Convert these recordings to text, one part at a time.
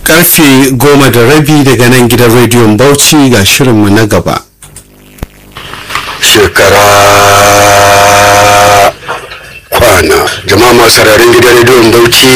karfe goma da rabi daga nan gidan rediyon bauchi ga shirinmu na gaba shekara kwana jama'a masu sararin gidan rediyon bauchi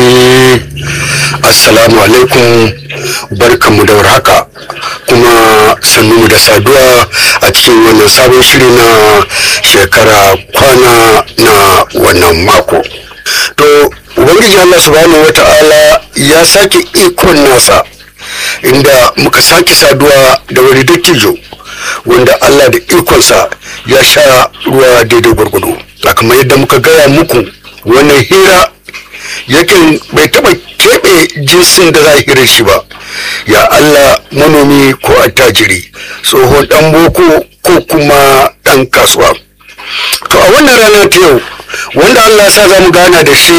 assalamu alaikum barkanmu da warhaka kuma sannunmu da saduwa a cikin wannan sabon shiri na shekara kwana na wannan mako to ubangiji allah subhanahu wa ta'ala ya sake ikon nasa inda muka sake saduwa da wani dattijo wanda allah da ikonsa ya sha ruwa daidai gwargwado kamar yadda muka gaya muku wannan hira yakin bai taba keɓe jinsin da za a hira shi ba ya allah manomi ko attajiri tsohon dan boko ko kuma dan kasuwa to a wannan rana ta yau wanda allah sa za mu gana da shi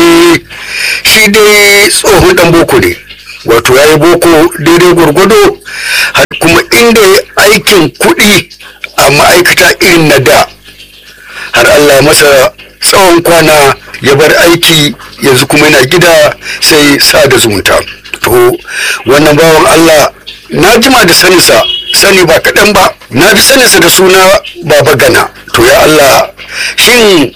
shi dai tsohon dan boko ne wato ya yi boko daidai gwargwado kuma inda ya aikin kuɗi a ma'aikata irin na da har allah masa tsawon kwana ya bar aiki yanzu kuma yana gida sai sada zumunta to wannan bawan allah na jima da saninsa sani ba kaɗan ba na fi saninsa da suna baba gana to ya allah shin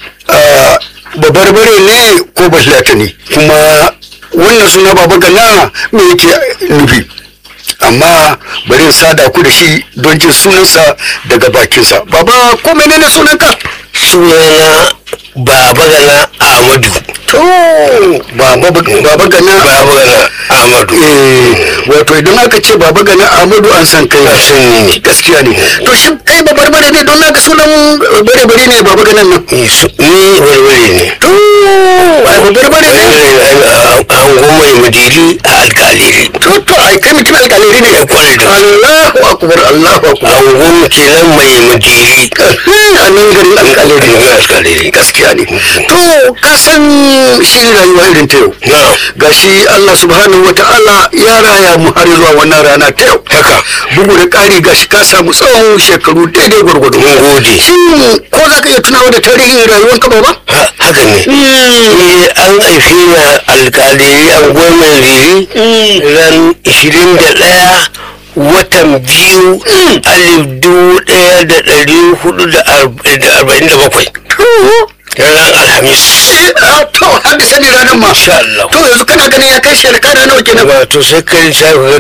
babarbare ne ko bahlata ne kuma wannan suna baba gana me yake nufi amma bari in sada ku da shi don jin sunansa daga bakinsa baba ko menene sunanka sunana baba gana ahmadu to baba baba gana baba gana ahmadu eh wato idan aka ce baba gana ahmadu an san kai sun ne gaskiya ne to shi kai ba barbare ne don naka sunan bare bare ne baba ganan nan ni barbare ne to ai ba barbare ne an goma ya madiri a alkaliri to to ai kai mutum alƙaliri ne kwarai da Allahu akbar Allahu akbar an goma kenan mai madiri a nan garin alƙaliri ga alkaliri gaskiya ne to ka san shi rayuwa irin ta yau na gashi Allah subhanahu wa ta'ala ya raya mu har zuwa wannan rana ta yau haka bugu da ƙari gashi ka samu tsawon shekaru daidai gwargwado mun gode shin ko za ka iya tunawa da tarihin rayuwar ka ba Ha- haka ne ni an haife ni a alkaliri an goma riri ran 21 watan biyu alif dubu ɗaya da ɗari hudu da arba'in da bakwai ranar alhamis to har da sani ranar ma insha Allah to yanzu kana ganin ya kai shekara nawa kenan wato sai kai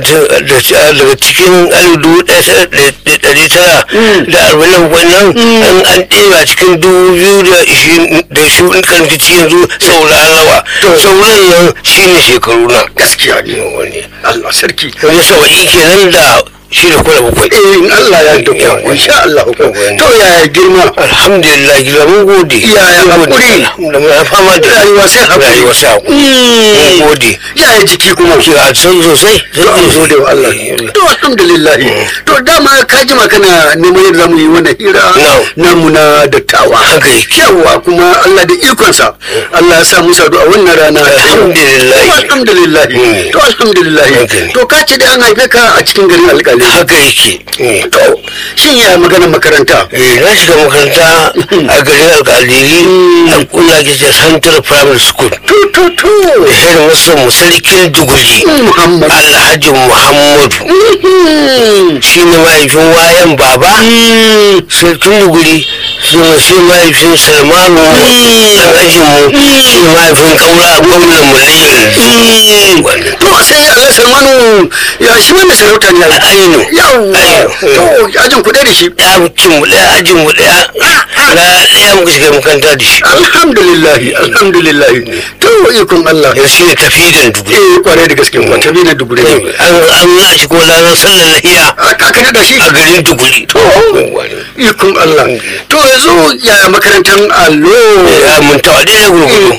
daga cikin alif dubu ɗaya da ɗari tara da arba'in da bakwai nan an an ɗeba cikin dubu biyu da ishirin da ishirin kan cikin yanzu saura nawa sauran nan shine shekaru na gaskiya ne wani Allah sarki wani saba'i kenan da shi da kula bakwai eh in Allah ya duka insha Allah to yaya girma alhamdulillah gida mun gode Yaya Mun gode. hakuri? da mun fama da rayuwa sai hakuri rayuwa sai hakuri mun Mm. gode yaya jiki kuma ki a san sosai to an gode wa Allah to alhamdulillah to dama ka jima kana neman yadda zamu yi wannan hira No. namu na dattawa haka yake yawa kuma Allah da ikonsa Allah ya sa mu sadu a wannan rana ta yau. Alhamdulillah. To, alhamdulillah Mm. to alhamdulillah Okay. to ka ce da an haife ka a cikin garin alƙali haka yake to shin ya magana makaranta Eh, na shiga makaranta a garin alkaliri a kula ke ce central primary school to to to head master musalikin duguri Muhammad alhaji muhammadu Mhm. shi ne mahaifin wayan baba sarkin duguri suna shi mahaifin salmanu dan ajinmu shi mahaifin kaura gwamnan mu na yanzu wannan to sai Allah Salmanu ya shi wannan sarauta ne aino yawa to ajin kuɗe da shi ɗakin mu ɗaya ajin mu ɗaya na ɗaya muka shiga makaranta da shi alhamdulillah alhamdulillah to ikon Allah yanzu shi ne tafidan duguri eh kwarai da gaske kwa tabi na dugure ne an an na shi kuma ranar sallar lahiya aka ka da shi a garin duguri to ikon Allah to yanzu ya makarantar allo ya mun tawa ɗaya gurgudu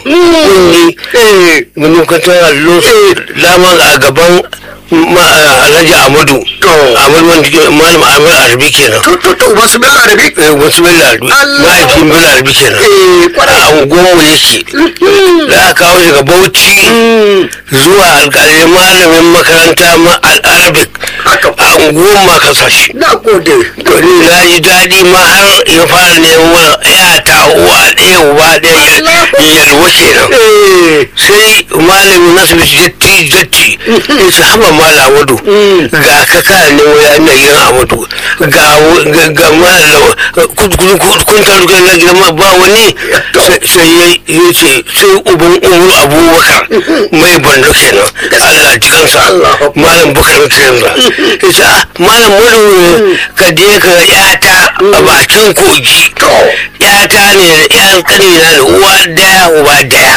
eh mun makarantar allo dama a gaban ma alhaji amadu To. amadu wanda ke malam amadu arabi kenan to to to wasu bil arabi Eh, wasu bello arabi Allah. mahaifin bello arabi kenan eh a kwarai unguwanmu yake da aka kawo daga bauchi zuwa alƙalin malamin makaranta ma al-arabic Haka. a unguwan ma ka sashi na gode to ni na ji daɗi ma har ya fara neman ya ta uwa ɗaya uba ɗaya yalwa kenan eh sai malamin asibiti jatti jatti ya ce haba mala amadu ga ka kana nemo ya ina gidan amadu ga ga ga mala kun taru kai na gidan ma- ba wani sai- sai ya ya ce sai uban umar abubakar mai bando kenan allah ji kansa Allahu malam bukar kenan ya ce ah malam madu ka je ka ga yata a bakin kogi yata ne da yan kanina da uwa daya uba daya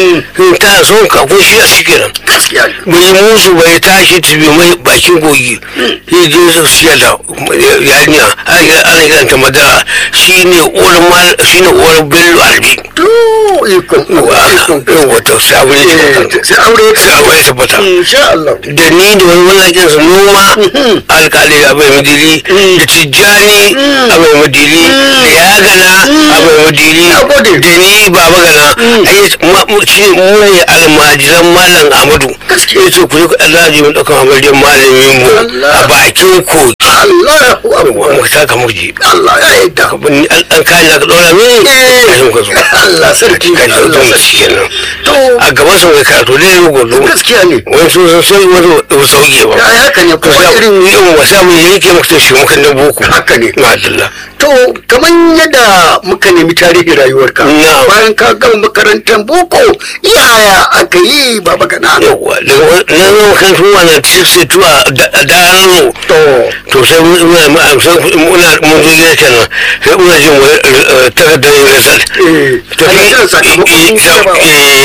in ta son ka kun shi a cikin gaskiya bai musu bai tashi tafi mai bakin kogi ya je su siya da yarinya ana kiranta madara shi ne uwar mal shi ne uwar bello albi to ikon ikon wata sabon ya sai aure sai aure ya tabbata insha Allah da ni da wani wallakin su noma alkali a bai madiri da tijjani a bai madiri da yagana a bai madiri Na gode. da ni baba gana ai ma- mu- shi mu ne almajiran malam amadu Gaskiya. ya ce ku yi alhaji mun ɗauka amarjan malamin mu a Allah. bakin kogi Allahu akbar muka taka muji Allah ya yarda an kayan da ka ɗora mini kashin ka zo Allah sarki ka zo Allah don sarki kenan to a gaban sa mai karatu da ya rugo gaskiya ne wani sun san sai wani ba sauke ba ya haka ne ko kuma sa irin irin wasa mun yanke maka ta shi mukan da boko haka ne ma'adallah to kamar yadda muka nemi tarihin rayuwarka Na'am. bayan ka gama makarantar boko yaya aka yi baba gana yawwa daga na zama kan tuwa na sisi tuwa a dano to to sai muna ma'amsan muna mun zo gida kenan sai muna jin wani takardar result eh ana jiran sakamakon jarabawa.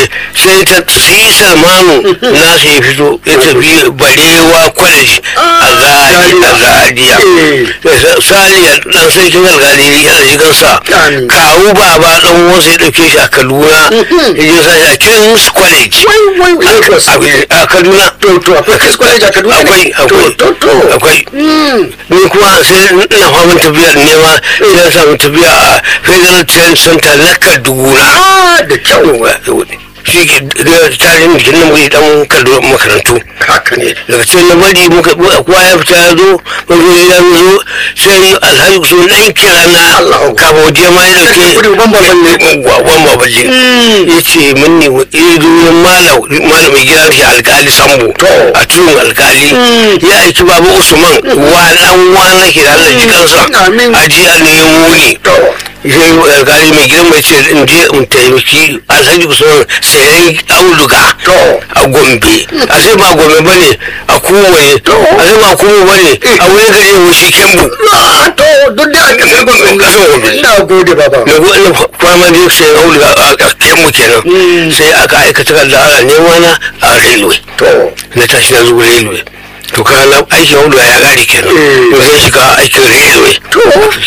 sai ta si salmanu na sai ya fito ya tafi barewa college a zari a zariya saliya dan sarkin alkali yana shigan sa Amin. kawu baba dan wasu ya dauke shi a kaduna ya je sa shi a king's college wai wai wai Lagos. a a kaduna to to akwai King's College a Kaduna ne? akwai akwai to to to akwai Mm. ni kuma sai ina faman tafiya nema sai na samu tafiya a federal trade center na kaduna ah da kyau shi ke da tarihin jikin nan muke dan kallo makarantu haka ne daga cikin na bari muka kowa ya fita ya zo mun zo ya zo sai alhaji so dan kira na Allahu kafin waje ma ya dauke Gudu ban baban ne. ban baballe ya ce min ne ya zo ya malam malamin gidan shi alkali sambo To. a cikin alkali ya aiki babu usman wa dan wani ke da Allah ji kansa Amin. a ji a nemo ne to sai alkali mai gidan mai ce in je in taimaki alhaji usman sayan auduga To. a gombe a sai ba gombe ba ne a kowane To. a sai ba kuma ba ne a wani gari wushi kembu ah to duk da aka sai ban Kasar Gombe. ina gode baba na na kwama da sayan auduga a kembu kenan sai aka aika takarda ana nema na a railway to na tashi na zuwa railway to kana aikin auduga ya gari kenan Eh. to zai shiga aikin railway To.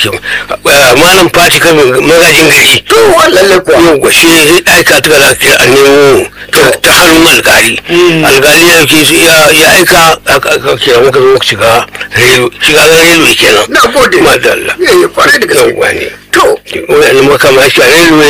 malam fati kan magajin gari to lalle kuwa yau shi zai aika ta da ke a nemo ta- ta hannun alkali alkali ya ke su ya ya aika aka aka kira muka zo muka shiga railway shiga railway kenan na gode madalla eh kwarai da gaske yauwa ne to wani makama shi a railway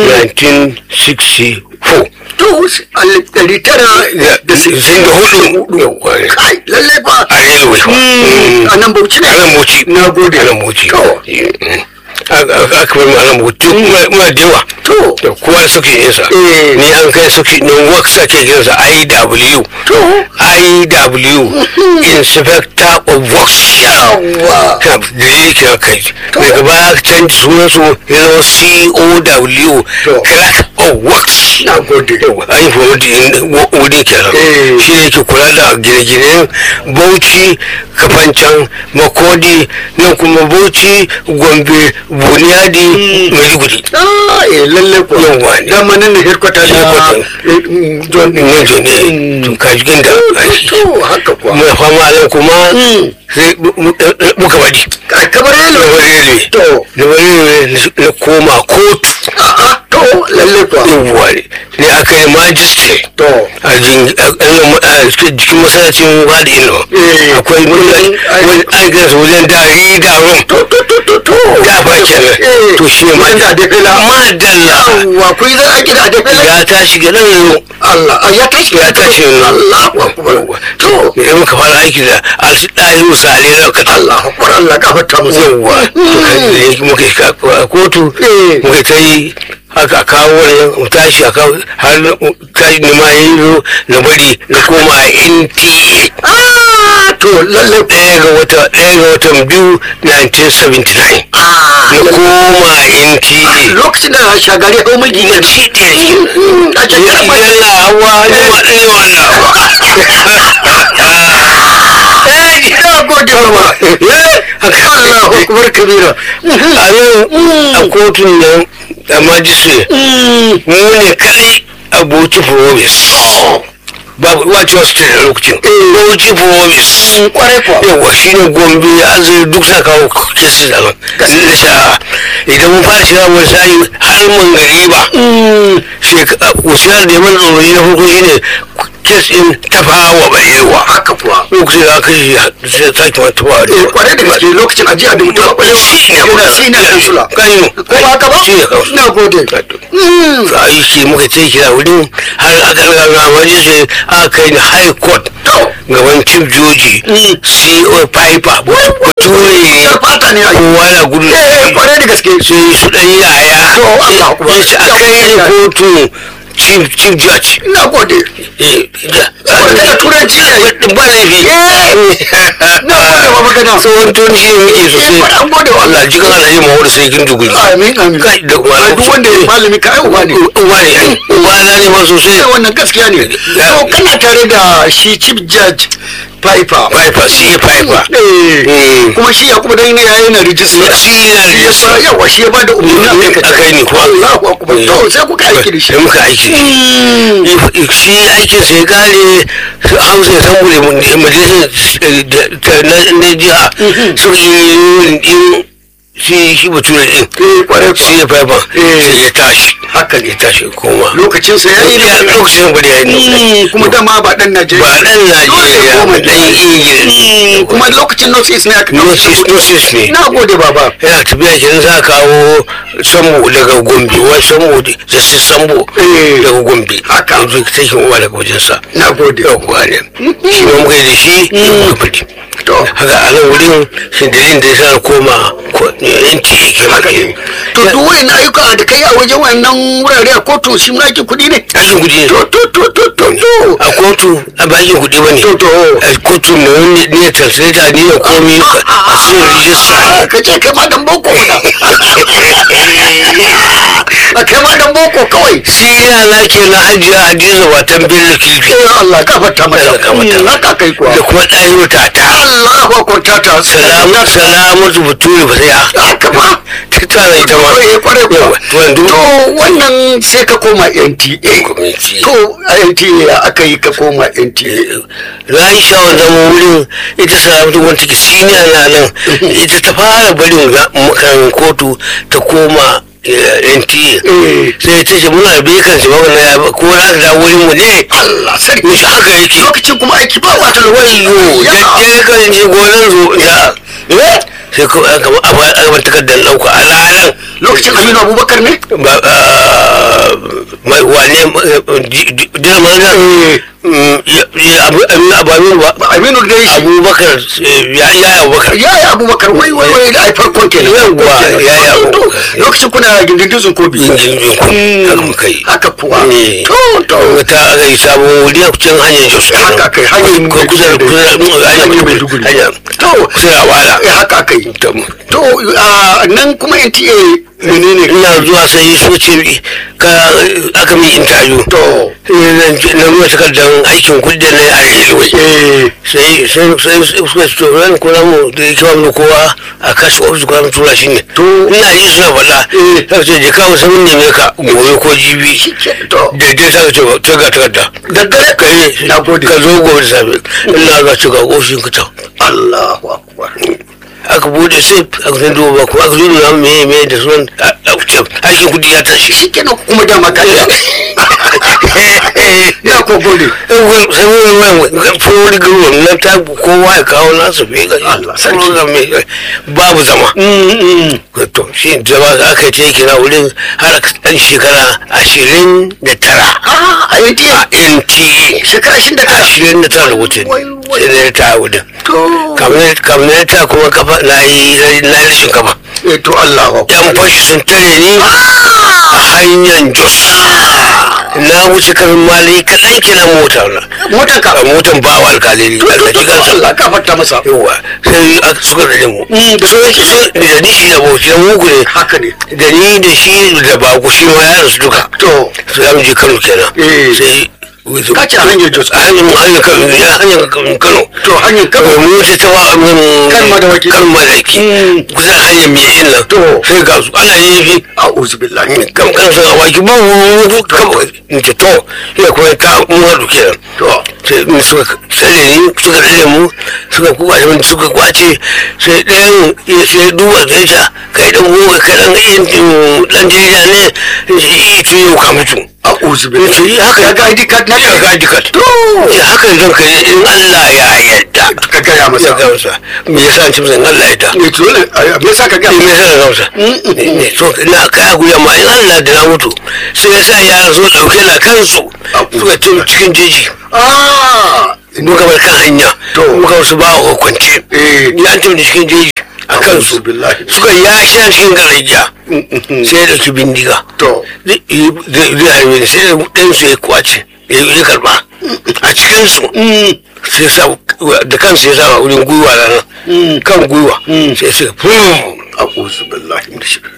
1964 to alif ɗari tara da sun da hudu yauwa ne kai lalle ba a railway fa a nan bauchi ne a nan moci na gode a nan moci to aka bar mu a nan moci muna da yawa to da kowa suke yin sa Eh. ni an kai suke ne work sake yin sa IW to IW inspector of works yawa da dalili ke kai daga baya aka canji sunan su ya zama COW To. clerk of works na gode yawa an yi promoting wuri kenan Eh. shi ne ke kula da gine-ginen bauchi kafancan makodi nan kuma bauchi gombe buniyadi maiduguri ah eh lalle kuwa Yawwa ne. dama nan ne headquarter na Headquarter. eh, mm, John ne zo ne to kaji ginda to haka kuwa mai fama nan kuma sai mu- mu- muka bari Ai, kamar da yalo wani to da wani na koma kotu a'a to lalle kuwa yawwa ne ne aka yi magistrate to a jin- a- a- a jikin masallacin wadi ino Eh. akwai wani Ai. aikinsa wajen da yi da rum to to to to to gafa kenan Eh, to shi ne wurin da Adefela. madalla yawwa ku yi zan aiki da Adefela. ya tashi gidan yau Allah ah, ya tashi Ya tashi. Allahu akbar to idan muka fara aiki da alɗahi misali na kata Allahu akbar Allah gafarta musu yawwa to kan da yake muka yi ka- kotu Eh. muka ta yi haka a kawo wannan mu tashi a kawo har na- kai ni ma yi zo na bari na koma NTA ah to lalle ɗaya ga wata ɗaya ga watan biyu 1979 ah na koma NTA lokacin da shagari ya hau mulki ne shi ɗaya shi a cikin mai idan na hawa ne ma ne ma na hawa eh ina gode ma Allahu akbar kabira a yau a kotun nan a majistre mu ne kadai a bauchi province babu wace wasu ta da lokacin bauchi province kwarai kuwa yawa shi ne gombe azuri duk sa kawo kesi da nan da sha idan mun fara shiga wani sa'i har mun gari ba shekara da yaman tsoro na farko shi ne kes ɗin tafawa balewa haka kuwa lokacin da aka yi sai sake ma tafawa eh kwarai da gaske lokacin ajiya da mutum akwai shi ne yana shi ne kansula kanyo ko ba haka ba shi ne kansula na gode to a yi shi muka ce kira wurin har aka riga ga wani sai aka kai ni high court gaban chief joji co piper bature fata ne a yi kowa na gudu eh kwarai da gaske sai su dan yaya To, Allah akbar. sai a kai ni kotu chief chief judge na gode eh Wanda da turanci ne. ba laifi na gode wa magana tsohon turanci ne muke sosai Eh, an gode wa Allah jikan alhaji Muhammadu sai kin duguri amin amin kai da Ai, duk wanda ya malami ka ai uba ne uba ne ai uba na ne ma sosai sai wannan gaskiya ne to kana tare da shi chief judge Piper Piper shi Piper eh Mm. kuma shi ya kuma dan ne yayin rijista shi na shi ya da ba yawa shi ya ba da umarni a kai ka a kai ni kuwa Allahu akbar to sai kuka aiki da shi sai muka aiki da shi Mm. shi aikin sai kare su hausa ya san bude majalisar na jiha su yi din shi shi bature din eh kwarai shi ya faifa Eh. sai ya tashi haka ya tashi koma lokacin sa yayi ya lokacin bari ya yi Mm, kuma dama ba dan Najeriya ba dan Najeriya ba dan Ingila kuma lokacin North East ne aka North East North East ne na gode baba yana tafiya kenan za a kawo sambo daga gombe wai sambo da sai sambo Eh. daga gombe Haka. yanzu take uwa daga wajensa na gode yau kuwa ne shi ma muka yi da shi muka fadi to haka a nan wurin shi dalilin da ya sa na koma ko- yanci ke haka ne to duk wayan ayyuka da kai a wajen wannan wurare a kotu shi ma ake kuɗi ne aikin kuɗi ne to to to to to to a kotu a ba aikin kuɗi ba ne To, to. a kotu na wani ne translator ne da komi a cikin rijista ka ce kai ma dan boko mana a kai ma dan boko kawai shi yana ke na hajiya hadiza watan bello kifi eh Allah gafarta mata Allah gafarta Mm, mata. haka kai kuwa da kuma ɗahiru tata Allah ko kwanta salamu salamatu bature ba sai haka ma ta tara ita ma Eh, kwarai kuwa. Yawa, to yanzu to wannan sai ka koma NTA Gwamnati. to a NTA ya aka yi ka koma NTA na yi shawar zama wurin ita salamatu wanda take siniya na nan ita ta fara barin ga- makan kotu ta koma eh, NTA Eh. sai ta ce muna da bekan shi ba ya ba ko za ka da wurin mu ne Allah sarki Mishi haka yake lokacin kuma aiki ba wata wayo Ya. da ke kan je gonan zo ya eh sai ko aka ba aka ba takardar dauka a ranar lokacin Aminu Abubakar ne ba ah, mai wane dina mana abamin ba Aminu da shi abubakar eh, ya ya abubakar ya yi Abubakar wai wai wai da ai farkon kenan Yawwa, Farkon kenan. ya yi To, to, Abubakar. lokacin kuna gindindin kobi jinjin ku haka muka yi haka kuwa Ne. to to Kuma ta aka yi sabon wuri a cikin hanyar jos kenan. Haka kai, hanyar Ko kusa da kusa da hanyar Hanyar Maiduguri Maiduguri. hanyar To. kusa da wala eh, haka aka yi To, to a nan kuma NTA menene ina zuwa sai so ce ka aka min interview to na nuna takardar aikin kudi na a railway eh sai sai sai suka ce to ran kula mu da yake wa kowa a kashi ofis kuma tura shi ne To. ina yi suna faɗa Eh. sai ce je kawo sai mun neme ka gobe ko jibi shike to da dai sai ce ta ga takarda daddare kai Na gode. ka zo gobe da safe ina ga ci ga ofishin ka ta Allahu akbar aka bude sai aka san duba kuma aka zo nuna me me da sunan aikin kudi ya tashi shi kenan kuma dama ka ya ko gode fori group na ta kowa ya kawo nasu fi ga Allah sarki. babu zama to shi zama da aka yi ta yake na wurin har ɗan shekara ashirin da tara a yi tiya a nta shekara shi da tara ashirin da tara wutin Wai, wai. sai na ta wurin to kamar ta kuma kafa na yi na yi rashin kafa eh to Allah wa yan fashi sun tare ni a hanyar jos na wuce karin mali kaɗan kenan mota na motar ka a motan bawa alkalili to to alkaci to kansa Allah ka fata masa yawa sai aka suka rage mu Mm, da so yake so da ni shi da bauchi da mugu ne haka ne da ni da shi da baku shi ma yaran su duka to sai za mu je kano kenan Eh. sai Ka ce a hanyar Jos. a hanyar hanyar kano ya hanyar kano to hanyar kawai kaba mu wuce ta wa Kan madawaki. kan madawaki Mm. kusan hanyar mai yin nan To. sai ga su ana yin fi a'udhu billahi kam kan san awaki ba mu kam in ce to ya kuma ta mu haɗu kenan to sai mu suka tsare ni suka tsare mu suka kuka da wani suka kwace sai ɗayan ya sai duba da ya kai dan goma kai dan yin dan jarida ne in ce iya tun yau ka mutu a'udhu ya ce billahi yi haka ya ga ID card na ya ga ID card to ya haka zan kai in Allah ya yarda ka gaya masa ya ga masa me yasa an ci masa in Allah ya yarda ne to ne me yasa ka gaya me masa yasa ga masa ne to na kai a guya ma in Allah da na mutu sai ya sa yara zo dauke na kansu suka ce cikin jeji ah muka bar kan hanya To. muka wasu ba a kwance eh ya ce da cikin jeji a kansu a'udhu billahi suka ya sha cikin garajiya sai ya dauki bindiga to zai zai harbe ni sai ɗansu ya kwace ya ya karba a cikinsu sai sa da kansu ya sa wurin gwiwa na nan kan gwiwa sai suka fum a'udhu billahi